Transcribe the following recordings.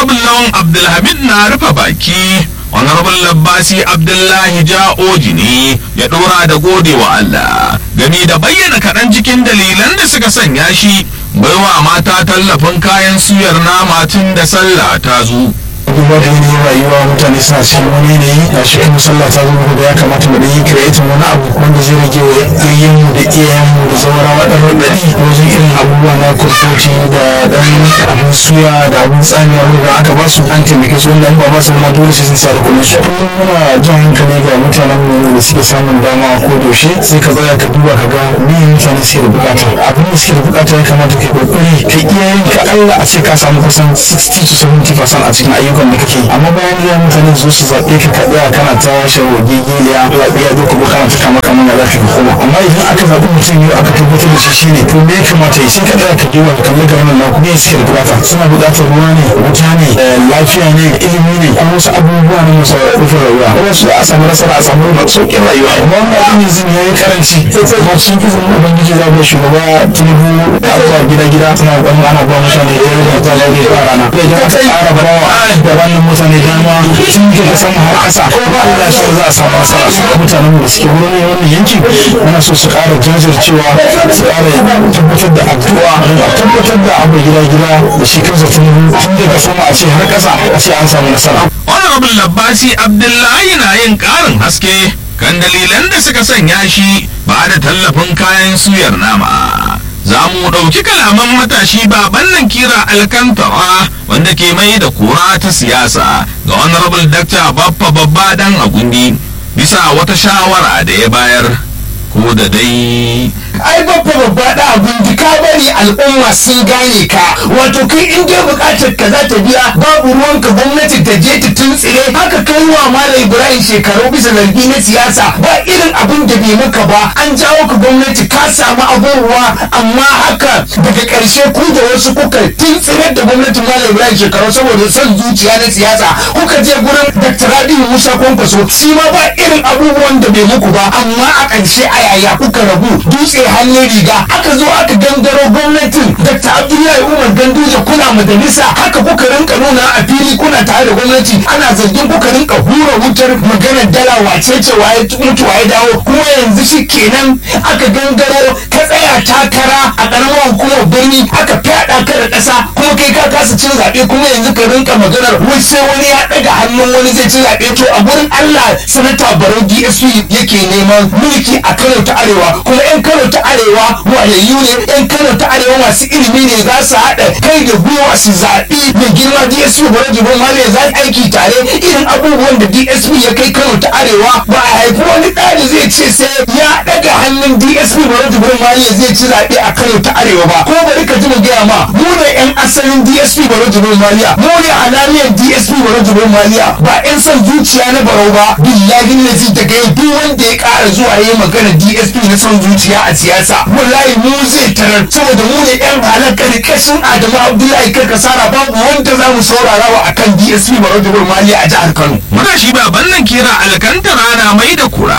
honorable lawan abdulhamid na rufe baki honorable labbasi abdullahi ja'oji ne ya dora da gode wa allah gani da bayyana kaɗan cikin dalilan da suka sanya shi baiwa mata tallafin kayan suyar nama tun da sallah ta zo duba da yanayin rayuwa mutane suna cikin wani yanayi ga shi kuma sallah ta zama da ya kamata mu yi creating wani abu wanda zai rage wa yayyenmu da iyayenmu da zaurawa ɗan raɗaɗi wajen irin abubuwa na kurkuci da ɗan abin suya da abin tsamiya wanda aka ba su an taimake su wanda ba ba su ma dole sai sun sa da kuɗin su kullum muna jan hankali ga mutanen mu da suke samun dama ko yaushe sai ka tsaya ka duba ka ga me mutane suke da bukata abin da suke da bukata ya kamata ka kokari ka iyayen ka Allah a ce ka samu kusan 60 to 70% a cikin ayyukan abubuwan da kake amma bayan ya mutane su su zaɓe ka ka tsaya kana ta shawo gigiliya zaɓe ya zo ka bi kana ta kama kama na za ka koma amma idan aka zaɓi mutum yau aka tabbatar da shi shine to me ya kamata ya sai ka tsaya ka duba ka kalli ga wannan naku me suke da bukata suna buƙatar ruwa ne wuta ne lafiya ne ilimi ne ko wasu abubuwa ne masu rufin rayuwa wasu a samu nasara a samu sauƙin rayuwa amma wannan abin yanzu ya yi karanci kuma cikin izinin ubangiji za ku shugaba tinubu abubuwa gida-gida suna ɗan ana ba mutane da yawa da mutane da yawa rana idan aka ƙara bawa da wannan mutane dama sun ke da sama har ƙasa Allah shi za a samu nasara mutanen mu da suke wurin wannan yankin muna so su ƙara jajircewa su ƙara tabbatar da addu'a a tabbatar da abu gida gida da shi kansa tun tun daga sama a ce har ƙasa a ce an samu nasara honorable labbasi abdullahi na yin ƙarin haske kan dalilan da suka sanya shi ba da tallafin kayan suyar nama za mu ɗauki kalaman matashi baban nan kira alkantara wanda ke mai da kura ta siyasa ga honorable dr baffa babba dan agundi bisa wata shawara da ya bayar ko da dai ai babba babba da abin ka bari al'umma sun gane ka wato kai in dai bukatar ka za ta biya babu ruwanka gwamnati ta je ta tuntsire haka kai wa malam ibrahim shekaru bisa zargi na siyasa ba irin abin da bai maka ba an jawo ka gwamnati ka samu abubuwa amma haka daga karshe ku da wasu kuka tuntsire da gwamnatin malam ibrahim shekaru saboda son zuciya na siyasa kuka je gurin dr rabiu musa kwankwaso shi ma ba irin abubuwan da bai muku ba amma a ƙarshe a yaya kuka rabu dutse hannun riga aka zo aka gangaro gwamnatin dr abdullahi umar ganduje kuna majalisa haka kuka rinka nuna a fili kuna tare da gwamnati ana zargin kuka rinka hura wutar maganar dala wace ce waye mutu waye dawo kuma yanzu shi kenan aka gangaro ka tsaya takara a karamar hukumar birni aka fyaɗa ka da ƙasa kuma kai ka kasa cin zaɓe kuma yanzu ka rinka maganar wai sai wani ya ɗaga hannun wani zai ci zaɓe to a gurin allah sanata barau dsp yake neman mulki a kano ta arewa kuma yan kano ta arewa wayayyu ne yan kano ta arewa masu ilimi ne za su haɗa kai da gwiwa su zaɓi mai girma dsp bari jibin mali za su aiki tare irin abubuwan da dsp ya kai kano ta arewa ba a haifi wani ɗali zai ce sai ya ɗaga hannun dsp bari jibin mali zai ci zaɓe a kano ta arewa ba ko bari ka ji mu gaya ma mu ne yan asalin dsp bari jibin maliya mu ne halaliyar dsp bari jibin maliya ba yan son zuciya na barau ba billahi ne zai daga yau duk wanda ya ƙara zuwa ya yi magana dsp na son zuciya a siyasa wallahi mu zai tarar saboda mu ne yan halakar kashin adamu abdullahi kar kasara babu wanda za mu saurara wa akan dsp barau mali a jihar kano matashi baban nan kira alkantara na mai da kura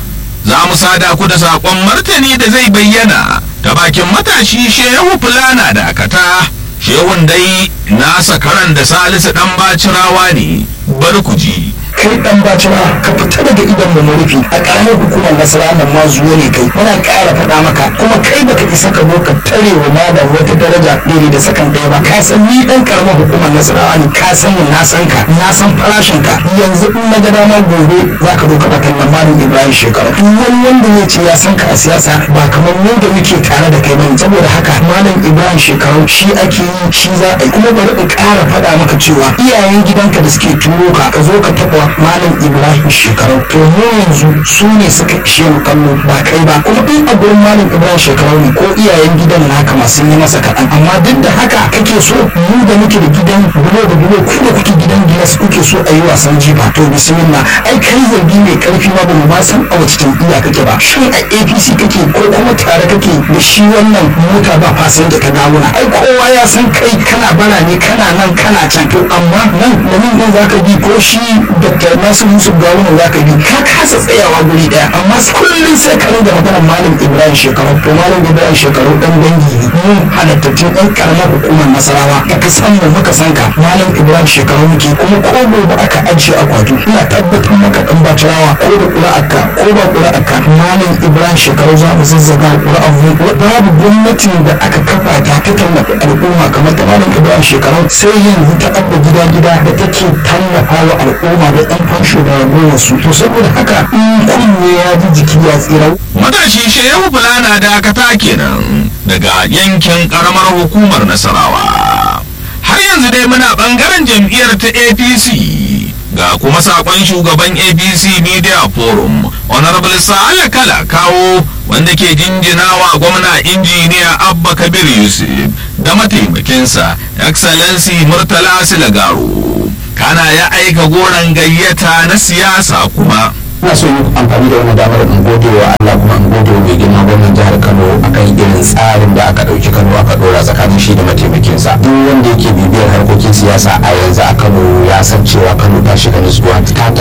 za mu sada ku da saƙon martani da zai bayyana ta bakin matashi shehu fulana da akata shehun dai nasa karan da salisu dan bacirawa ne bar ku ji kai dan bacina ka fita daga idan mu rufi a karamar hukumar nasara nan ma zuwa ne kai muna ƙara faɗa maka kuma kai baka isa ka zo ka tare wa malam wata daraja ɗaya da sakan ɗaya ba ka san ni dan karamar hukumar nasara ne ka san ni na san ka na san farashin ka yanzu in na ga dama gobe za ka zo ka bata nan malam ibrahim shekaru duk wani wanda ya ce ya san ka a siyasa ba kamar mu da muke tare da kai bane saboda haka malam ibrahim shekaru shi ake yi shi za a yi kuma bari in ƙara faɗa maka cewa iyayen gidanka da suke turo ka ka zo ka taɓa malam ibrahim shekaru to mu yanzu su ne suka ishe mu kallo ba kai ba kuma in a gurin malam ibrahim shekaru ne ko iyayen gidan naka masu yi masa kaɗan amma duk da haka kake so mu da muke da gidan bulo da bulo ku da kuke gidan gilas kuke so a yi wasan jifa to bismillah ai kai zargi mai karfi ma ba mu ma san a wace jam'iyya kake ba shin a apc kake ko kuma tare kake da shi wannan mota ba fasin da ka gawuna ai kowa ya san kai kana bara ne kana nan kana can to amma nan da nan zaka bi ko shi da dr nasir yusuf gawuna za ka bi ka kasa tsayawa guri daya amma kullum sai ka ringa magana malam ibrahim shekaru to malam ibrahim shekaru dan dangi ne mun halattattun ɗan karamar hukumar nasarawa da ka san mu muka san ka malam ibrahim shekaru muke kuma ko gobe aka ajiye akwatu ina tabbatar maka dan bacirawa ko da ƙura'arka ko ba ƙura'arka malam ibrahim shekaru za mu zazzaga ƙura'ar mu babu gwamnatin da aka kafa ta ta tallafi al'umma kamar ta malam ibrahim shekaru sai yanzu ta abba gida gida da take tallafa wa al'umma da ɗan fansho da ragowar su to saboda haka in kunne ya ji jiki ya tsira matashi shehu fulana dakata kenan daga yankin karamar hukumar nasarawa har yanzu dai muna bangaren jam'iyyar ta apc ga kuma sakon shugaban apc media forum honorable sa'ala kala kawo wanda ke jinjinawa gwamna injiniya abba kabir yusuf da mataimakinsa excellency murtala silagaro kana ya aika goron gayyata na siyasa kuma ina so yi amfani da wannan damar in gode wa Allah kuma in gode wa mai girma gwamnan jihar Kano akan irin tsarin da aka ɗauki Kano aka ɗora tsakanin shi da mataimakinsa duk wanda yake bibiyar harkokin siyasa a yanzu a Kano ya san cewa Kano ta shiga nutsuwa ta